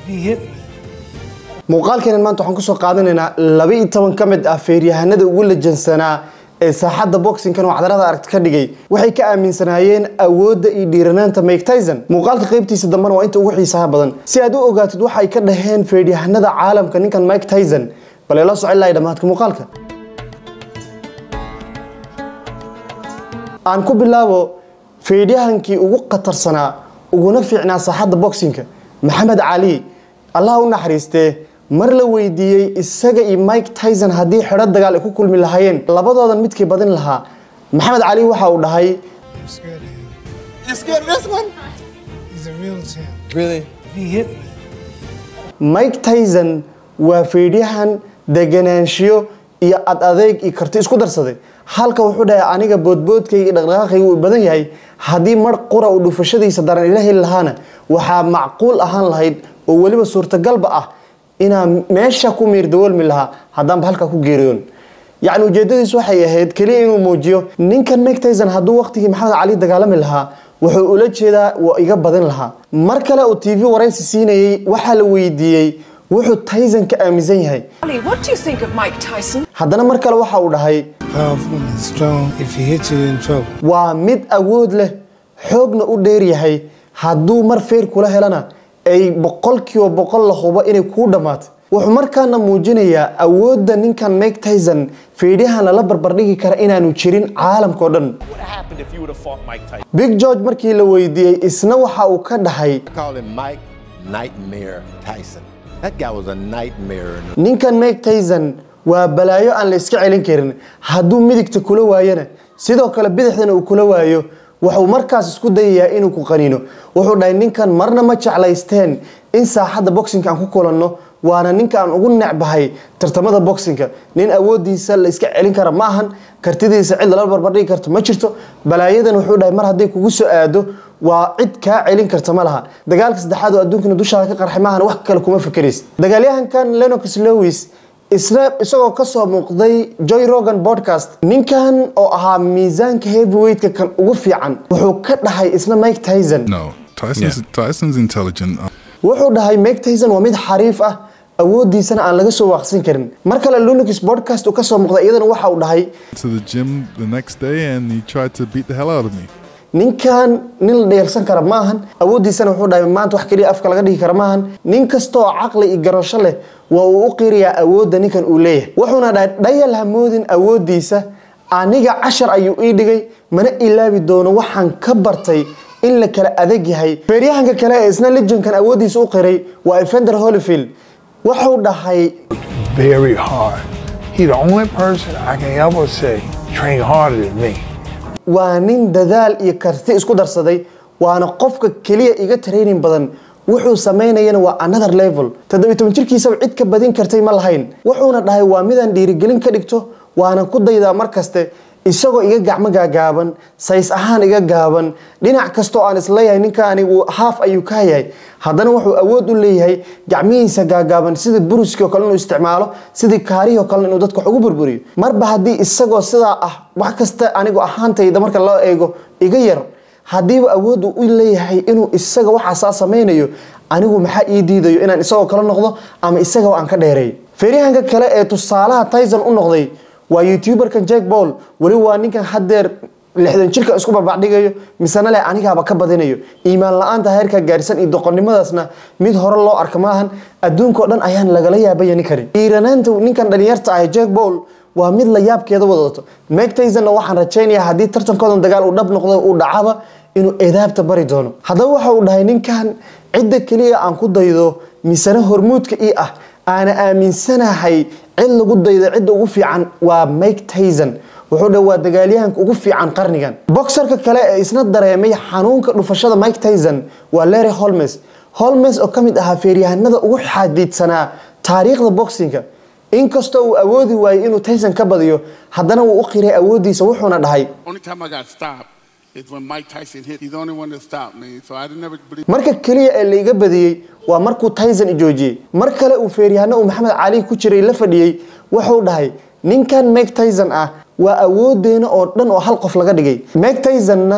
He hit me. muuqaalkeenan maanta waxaan kusoo qaadanaynaa laba iyo toban ka mid ah feeryahanada ugu lajansanaa ee saaxadda boxingkan oo cadarada aragti ka dhigay waxay ka aaminsanaayeen awoodda iyo dhiiranaanta mike tyson muuqaalka qaybtiisa dambena waa inta ugu xiisaha badan si aad u ogaatid waxa ay ka dhaheen feeryahanada caalamka ninkan mike tyson bal ila socon lahay dhammaadka muuqaalka aan ku bilaabo feedyahankii ugu khatarsanaa uguna fiicnaa saaxadda boxingka maxamed cali allah u naxariistee mar la weydiiyey isaga iyo mike tyson haddii xidho dagaal ay ku kulmi lahaayeen labadoodan midkii badin lahaa maxamed cali waxa uu dhahay I'm scared of him. You scared of this one? He's a real champ. Really? He hit me. mike tyson waa feedyahan deganaanshiyo iyo ad adeeg iyo karti isku darsaday halka wuxuu dhahay aniga boodboodkayga iyo dhaqdhaqaaqayga uu badan yahay haddii mar qura uu dhufashadiisa daran ila heli lahaana waxaa macquul ahaan lahayd oo weliba suurtagalba ah inaan meesha ku miirdawoolmi lahaa haddaanba halkaa ku geeriyoon yacni ujeedadiis waxay ahayd keliya inuu muujiyo ninkan mike tyson hadduu waqtigii maxamed cali dagaalami lahaa wuxuu ula jeedaa waa iga badin lahaa mar kale uu tv waraysi siinayey waxaa la weydiiyey wuxuu tyson ka aaminsan yahay Ali, what do you think of Mike Tyson? haddana mar kale waxa uu dhahay Powerful and strong. If he hits you, you're in trouble. waa mid awood leh xoogna u dheer yahay hadduu mar feer kula helana ay boqolkiiba boqol la hubo inay kuu dhammaato wuxuu markaana muujinayaa awoodda ninkan mike tyson feedyahan lala barbardhigi kara inaanu jirin caalamkao dhan would have happened if you would have fought Mike Tyson? big george markii la weydiiyey isna waxa uu ka dhahay I call him Mike Nightmare Tyson. That guy was a nightmare. ninkan mike tyson waa balaayo aan la iska celin karin hadduu midigta kula waayana sidoo kale bidixdana uu kula waayo wuxuu markaas isku dayayaa inuu ku qaniino wuxuu dhahay ninkan marna ma jeclaysteen in saaxadda boxingka aan ku kulanno waana ninka aan ugu necbahay tartamada boxingka nin awoodiisa la iska celin kara ma ahan kartidiisa cid lala barbardhigi karto ma jirto balaayadan wuxuu dhahay mar hadday kugu soo aado waa cid kaa celin karta ma laha dagaalka saddexaad oo adduunkana dushaada ka qarxay maahan wax kale kuma fakeraysid dagaalyahankan lenox lewis isla isagoo kasoo muuqday joy rogan podcast ninkan oo ahaa miisaanka heavyweightka kan ugu fiican wuxuu ka dhahay isla mike tyson No, Tyson's Tyson's intelligent. Uh, wuxuu dhahay mike tyson waa mid xariif ah awoodiisana aan laga soo waaqsin karin mar kale lunix podcast uu kasoo muuqday iyadana waxa uu dhahay to the gym the next day and he tried to beat the hell out of me. ninkan nin la dheelsan kara ma ahan awoodiisana wuxuu dhahay maanta wax keliya afka laga dhigi kara ma ahan nin kasta oo caqli iyo garasho leh waa uu u qirayaa awoodda ninkan uu leeyahay wuxuuna dhahay dhayal hamoodin awoodiisa aniga cashar ayuu ii dhigay mana ilaabi doono waxaan ka bartay in la kala adag yahay feeryahanka kale ee isna legendkan awoodiisa u qiray waa evander holyfield wuxuu dhahay very hard. He the only person I can ever say train harder than me. waa nin dadaal iyo karti isku darsaday waana qofka keliya iga training badan wuxuu samaynayana waa another level toddobiy toban jirkiisaba cid ka badin kartay ma lahayn wuxuuna dhahay waa midaan dhiirigelin ka dhigto waana ku daydaa mar kaste isagoo iga gacmo gaagaaban says ahaan iga gaaban dhinac kastoo aan isleeyahay ninkaani uu haaf ayuu ka yahay haddana wuxuu awood u leeyahay gacmihiisa gaagaaban sida buruskii oo kale inuu isticmaalo sidii kaarihii oo kale inuu dadka wax ugu burburiyo marba haddii isagoo sidaa ah wax kasta anigu ahaantayda marka loo eego iga yar haddiiba awood uu u leeyahay inuu isaga waxaasaa samaynayo anigu maxaa ii diidayo inaan isagoo kale noqdo ama isagoo aan ka dheereey feeryahanka kale ee tusaalaha tyson u noqday waa youtuberkan jack paul weli waa ninkan haddeer lixdan jirka isku barbacdhigayo misena leh anigaaba ka badinayo iimaan la-aanta heerka gaarsan iyo doqonnimadaasna mid hore loo arka maahan adduunkao dhan ayaan lagala yaabayani karin dhiiranaanta ninkan dhalinyarta ah jack paul waa mid la yaabkeeda wadato mike tysonna waxaan rajaynayaa haddii tartankoodan dagaal uu dhab noqdo uu dhacaba inuu edaabta bari doono haddaba waxa uu dhahay ninkan cidda keliya aan ku daydo misena hormuudka ii ah aana aaminsanahay cid lagu daydo cidda ugu fiican waa mike tyson wuxuu dha waa dagaalyahanka ugu fiican qarnigan boxerka kale ee isna dareemay xanuunka dhufashada mike tyson waa larry holmes holmes oo ka mid ahaa feeryahanada ugu xadiidsanaa taariikhda boxinga inkastoo uu awoodi waayey inuu tyson ka badiyo haddana wuu u qiray awoodiisa wuxuuna dhahay Only time I got stopped is when Mike Tyson hit. He's the only one that stopped me. So I never believe. marka keliya ee laiga badiyey waa markuu tyson i joojiyey mar kale uu feeryahano uu maxamed cali ku jiray la fadhiyey wuxuu dhahay ninkan mike tyson ah waa awoodeena oo dhan oo hal qof laga dhigay mike tysonna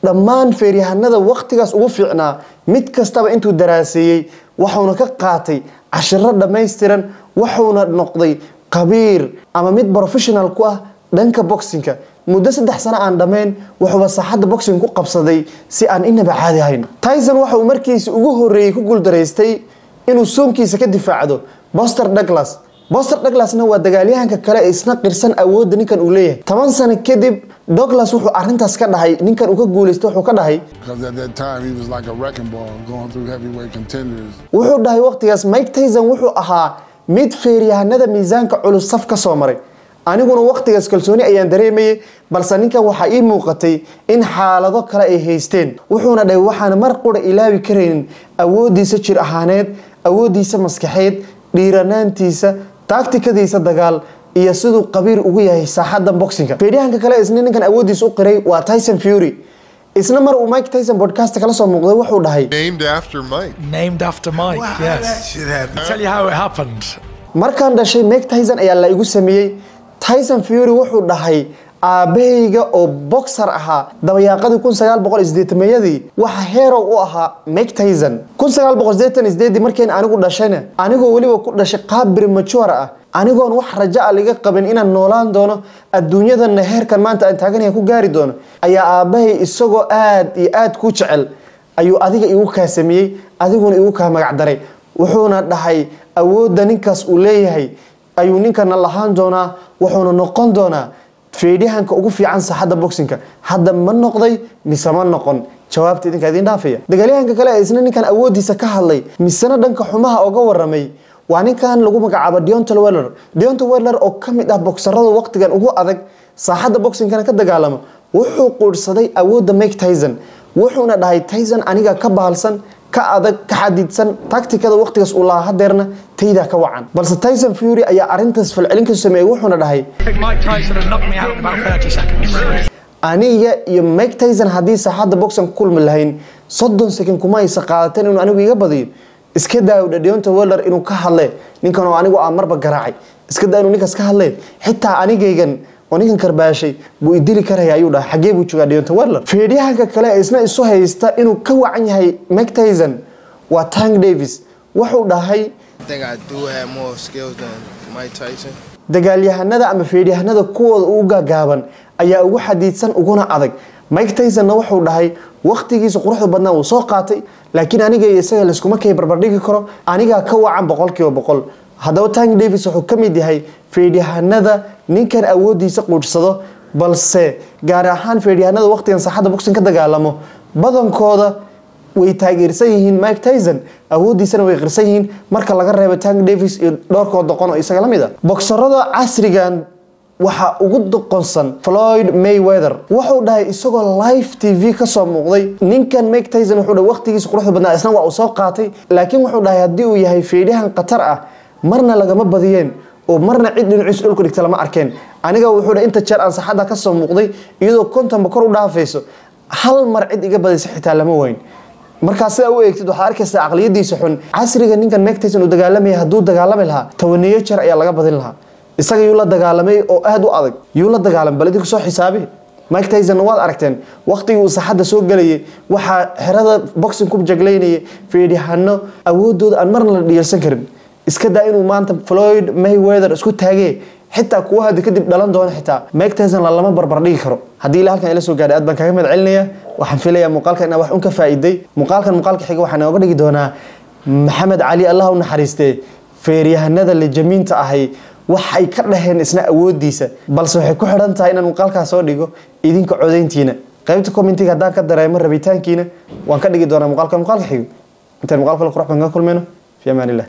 dhammaan feeryahanada waqtigaas ugu fiicnaa mid kastaba intuu daraaseeyey waxuuna ka qaatay cashiro dhammaystiran wuxuuna noqday qabiir ama mid professional ku ah dhanka boxinka muddo saddex sano aan dhammayn wuxuuba saaxadda boxing ku qabsaday si aan inaba caadi ahayn tyson waxa uu markiisi ugu horreeyey ku guuldaraystay inuu soonkiisa ka difaacdo boster douglas boster douglasna waa dagaalyahanka kale ee isna qirsan awoodda ninkan uu leeyahay toban sano kadib douglas wuxuu arrintaas ka dhahay ninkan uu ka guulaystay wuxuu ka dhahay Because at that time, he was like a wrecking ball going through heavyweight contenders. wuxuu dhahay waqtigaas mike tyson wuxuu ahaa mid feeryahanada miisaanka culus saf ka soo maray aniguna waqtigaas kalsooni ayaan dareemayay balse ninkan waxaa ii muuqatay in xaalado kale ay haysteen wuxuuna dhahay waxaan mar qura ilaawi karaynin awoodiisa jir ahaaneed awoodiisa maskaxeed dhiiranaantiisa taagtikadiisa dagaal iyo siduu qabiir ugu yahay saaxadda boxinga feeryahanka kale isna ninkan awoodiisa u qiray waa tyson fury isna mar uu mike tyson podcast kala soo muuqday wuxuu dhahay Named after Mike. Named after Mike, yes. Shit happened. I'll tell you how it happened. markaan dhashay mike tyson ayaa la igu sameeyey tyson fury wuxuu dhahay aabahayga oo boxer ahaa dabayaaqadii kun sagaal boqol isdeetameeyadii waxa herow u ahaa mike tyson kun sagaal boqol sideetan isdeedii markayn anigu dhashayna anigoo weliba ku dhashay qaab premature ah anigoon wax rajo a liga qabin inaan noolaan doono adduunyadana heerkan maanta aan taaganahay ku gaari doono ayaa aabahay isagoo aad iyo aad ku jecel ayuu adiga igu kaa sameeyey adiguna igu kaa magac daray wuxuuna dhahay awoodda ninkaas uu leeyahay ayuu ninkana lahaan doonaa wuxuuna noqon doonaa feedyahanka ugu fiican saaxadda boxinka hadda ma noqday mise ma noqon jawaabta idinka idin dhaafaya dagaalyahanka kale ee isna ninkan awoodiisa ka hadlay misena dhanka xumaha oga waramay waa ninkan lagu magacaabo deonta weller deonta weller oo ka mid ah boksarada waqtigan ugu adag saaxadda boxingkana ka dagaalamo wuxuu quudhsaday awoodda mike tyson wuxuuna dhahay tyson aniga ka bahalsan ka adag ka xadidsan taktikada waqtigaas uu lahaa hadeerna taydaa ka wacan balse tyson fury ayaa arrintaas falcelin ka sameeyey wuxuuna dhahay I think Mike Tyson had knocked me out in about 30 seconds. aniga iyo mike tyson haddii saaxadda boxan ku kulmi lahayn soddon second kuma aysa qaadateen inuu anigu iga badiyo iska daawdha deonta weller inuu ka hadle ninkan oo anigu aan marba garaacay iska daa inuu ninkaas ka hadleen xitaa anigaygan oo ninkan karbaashay buu idili karaya ayuu dhahay xagee buu joogaa deonta weller feedyahanka kale ee isna isu haysta inuu ka wacan yahay mike tyson waa tank davis wuxuu dhahay I think I do have more skills than Mike Tyson. dagaalyahanada ama feedyahanada kuwooda ugu gaagaaban ayaa ugu xadiidsan uguna adag mike tysonna wuxuu dhahay waqtigiisa quruxda badnaa uu soo qaatay laakiin aniga iyo isaga layskuma kay barbardhigi karo anigaa ka wacan boqolkiiba boqol haddaba tank davis wuxuu ka mid yahay feedyahanada ninkan awoodiisa quudhsado balse gaar ahaan feedyahanada waqtigan saaxadda boxing ka dagaalamo badankooda way taageersan yihiin mike tyson awoodiisana way qirsan yihiin marka laga reebo tank davis iyo dhowrkood doqon oo isaga la mid a boksarada casrigan waxaa ugu doqonsan floyd mayweather wuxuu dhahay isagoo live t v kasoo muuqday ninkan mike tyson wuxuu dhahay waqtigiisa quruxda badnaa isna waa uu soo qaatay laakiin wuxuu dhahay haddii uu yahay feedyahan khatar ah marna lagama badiyeen oo marna cid dhinaciisa dhulka dhigta lama arkeen aniga wuxuu dhahay inta jeer aan saxadda kasoo muuqday iyadoo kontonba kor u dhaafayso hal mar cid iga badaysa xitaa lama weyn markaa sidaa u eegtid waxaa arkaysaa aqliyadiisa xun casriga ninkan mike tyson uu dagaalamaya hadduu dagaalami lahaa tobaneeyo jeer ayaa laga badin lahaa isaga yuu la dagaalamay oo aad u adag yuu la dagaalamay bal idinku soo xisaabi mike tysonna waad aragteen waqtigii uu saxadda soo gelayay waxaa xerada boxing ku jaglaynaya feedhahano awoodooda aan marna la dhiyarsan karin iska daa inuu maanta floyd mayweather isku taagee xitaa kuwa hadda kadib dhalan doona xitaa mike tyson lama barbar dhigi karo haddii ilaa halkan ila soo gaadhay aad baan kaga mahad celinaya waxaan filayaa muuqaalkan inaa wax un ka faa'iiday muuqaalkan muuqaalka xiga waxaa nooga dhigi doonaa maxamed cali allah u naxariistee feeryahanada lejamiinta ahay waxay ka dhaheen isna awoodiisa balse waxay ku xidhan tahay inaan muuqaalkaas soo dhigo idinka codayntiina qaybta commentiga haddaan ka dareemo rabitaankiina waan ka dhigi doonaa muuqaalkan muuqaalka xigo intaan muuqaalka la qurux baan kaga kulmayno fi amaan illah